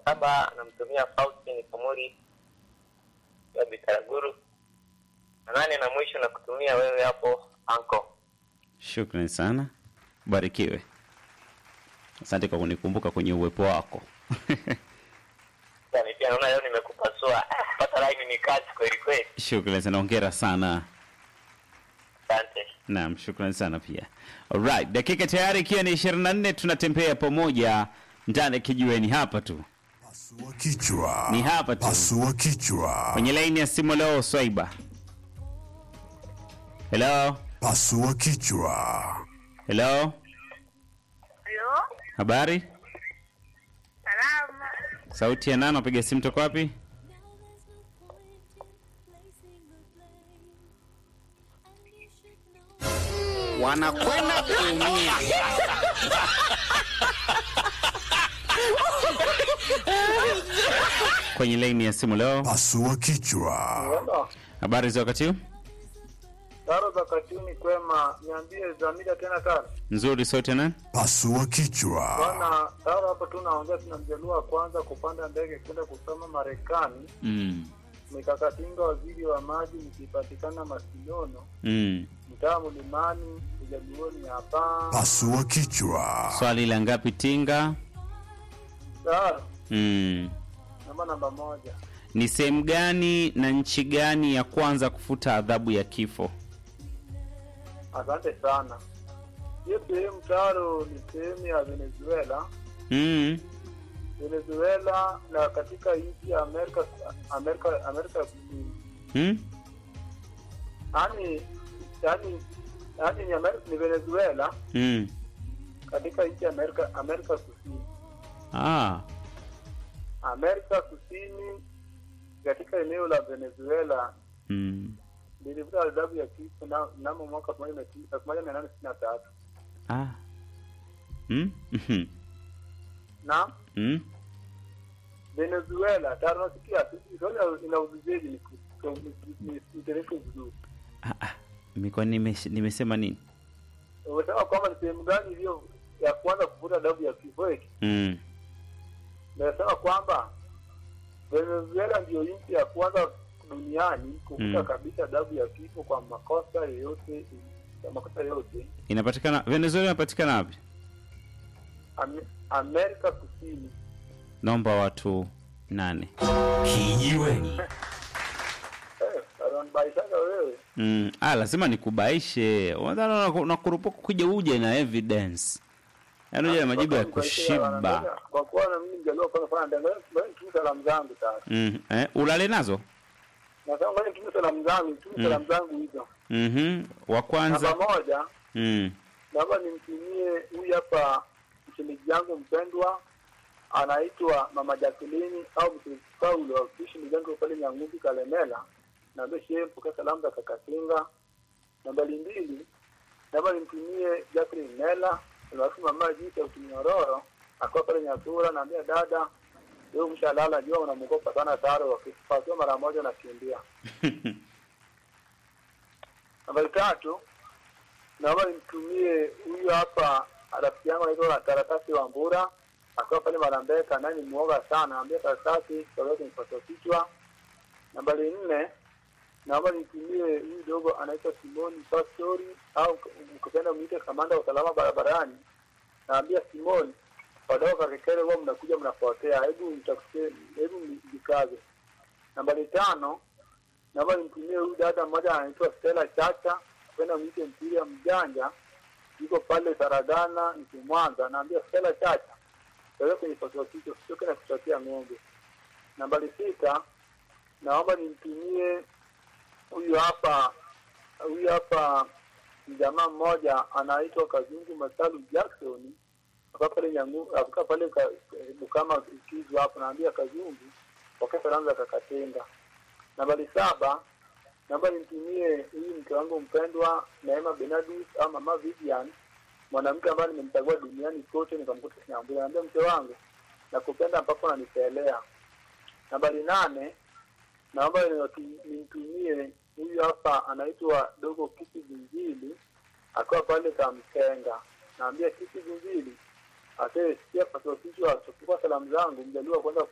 saba namtumia Faustin Kamuri ya Bitaraguru, na nane na mwisho na kutumia wewe hapo anko. Shukrani sana, barikiwe. Asante kwa kunikumbuka kwenye uwepo wako. Yani pia naona leo nimekupasua. Ah, Pata laini ni kazi kweli kweli. Shukrani sana, ongera sana. Asante. Naam, shukrani sana pia. Alright, dakika tayari ikiwa ni 24 tunatembea pamoja ndani ya kijiweni hapa tu. Pasua kichwa. Ni hapa tu. Pasua kichwa. Kwenye laini ya simu leo Swaiba. Hello? Pasua kichwa. Hello? Halo, Habari? salama. Sauti ya nani? Napiga simu toka wapi? wanakwenda kuumia. Kwenye laini ya simu leo. Pasua kichwa. Habari za wakati huu? Taro za katuni kwema, niambie Zamida tena Taro. Nzuri, sauti ya nani? Pasua kichwa. Bwana Taro, hapo tunaongea, tuna mjaluo wa kwanza kupanda ndege kwenda kusoma Marekani. Mm. Mikakatinga waziri wa maji, nikipatikana Masinono, Mm. mtaa Mlimani, ujaluoni hapa. Pasua kichwa. Swali la ngapi tinga? Taro, Mm. namba namba moja. Ni sehemu gani na nchi gani ya kwanza kufuta adhabu ya kifo? Asante sana. Hiyo sehemu Taro ni sehemu ya Venezuela. Mm. Venezuela na katika nchi ya Amerika Amerika Amerika ya Kusini. Mm? Yaani yaani yaani ni Amerika ni Venezuela Mm. katika nchi ya Amerika Amerika Kusini. Ah. Amerika Kusini katika eneo la Venezuela Mm. lilivuta adhabu ya kifo na- mnamo mwaka elfu moja mia tisa- elfu moja mia nane sitini na tatu Ah. Mm? Mhm. na Mm? Venezuela tanasikia Venezuela ina uzujeji ni ku- ku- ni- ni- niteremke vizuri. Ah, ah. Miko nime, nimesema nini? Umesema kwamba ni sehemu gani iliyo ya kwanza kuvuta adhabu ya kifo eti? Mm. Nasema kwamba Venezuela ndiyo nchi ya kwanza duniani kuvuta Mm. kabisa adhabu ya kifo kwa makosa yoyote kwa makosa yote Inapatikana Venezuela inapatikana wapi? Ame- Amerika Kusini. Naomba watu nane. Kijiweni. Eh, unanibaishaka wewe. Mm. Ah, lazima nikubaishe. Unadhani unaku- unakurupuka kuja uje na evidence. Yaani uje na majibu ya kushiba. Kwa kuwa na mimi ningejua kwa mfano ndio ngoja tu salamu zangu sasa. Mm. Eh, ulale nazo? Nasema ngoja tu salamu zangu, tu Mm. salamu zangu hizo. Mhm. Wa kwanza. Namba moja, Mm. naomba nimtumie huyu hapa mshimiji yangu mpendwa anaitwa Mama Jacqueline au Mtumishi Paulo akiishi mjengo pale Nyang'umbi Kalemela. Naambia shehe mpokea salamu za Kakatinga. Nambari mbili, naomba nimtumie Jacqueline Mela alafu mama Jita Utunyororo akiwa pale Nyasura. Naambia dada, leo mshalala, jua unamwogopa sana Taro, wakipasiwa mara moja nakimbia. Nambari tatu, naomba nimtumie huyu hapa rafiki yangu anaitwa Karatasi wa Mbura akiwa pale Marambeka, naye ni muoga sana, ambia Karatasi kaweza kunipata kichwa. Nambari nne, naomba nimtumie huyu dogo anaitwa Simoni Pastori au mkipenda mwite kamanda wa usalama barabarani. Naambia Simoni, wadogo kakekele huwa mnakuja mnapotea, hebu mtakusie, hebu mjikaze. Nambari tano, naomba nimtumie huyu dada mmoja anaitwa Stella Chacha, kwenda mwite mpira mjanja, yuko pale Saradana nchi Mwanza. Naambia Stella Chacha, wewe kwenye pasua kichwa, usichoke na kuchotea ng'ombe. Nambari sita, naomba nimtumie huyu hapa huyu hapa jamaa mmoja anaitwa Kazungu Masalu Jackson akaa pale Nyangu akaa pale ka, Bukama Kizu hapo, naambia Kazungu pokea salamu za Kakatenga. Nambari saba naomba nimtumie huyu mke wangu mpendwa Neema Benadus au mama Vivian, mwanamke ambaye nimemchagua duniani kote nikamkuta Nyambura. Naambia mke wangu nakupenda ambapo nanipelea. Nambari nane naomba niwatu- nimtumie huyu hapa anaitwa Dogo Kiki Zinjili akiwa pale Kamkenga. Naambia Kiki Zinjili asee sikia pasopishwa achukua salamu zangu mjaliwa kwanza